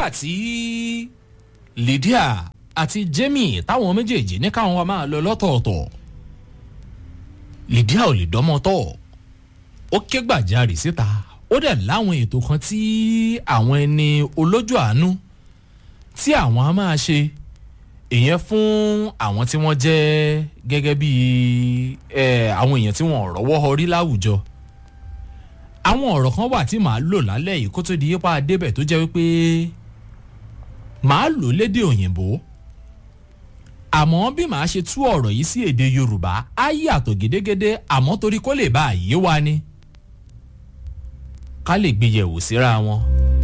nígbà tí lydia àti jamie táwọn méjèèjì ní káwọn wa máa lọ lọ́tọ̀ọ̀tọ̀ lydia ò lè dánmọ́ tọ̀ ó ké gbàjarè síta ó dẹ̀ láwọn ètò kan tí àwọn ẹni olójú àánú tí àwọn á máa ṣe ìyẹn fún àwọn tí wọ́n jẹ́ gẹ́gẹ́ bí àwọn èèyàn tí wọ́n rọ́wọ́ họrí láwùjọ àwọn ọ̀rọ̀ kan wà tí màá lò lálẹ́ yìí kó tó di yípa débẹ̀ tó jẹ́ wípé màá lò lédè òyìnbó àmọ́ bí màá ṣe tú ọ̀rọ̀ yìí sí èdè yorùbá á yàtọ̀ gédégédé àmọ́ torí kó lè bá àyè wa ni ká lè gbé yẹ̀wò síra wọn.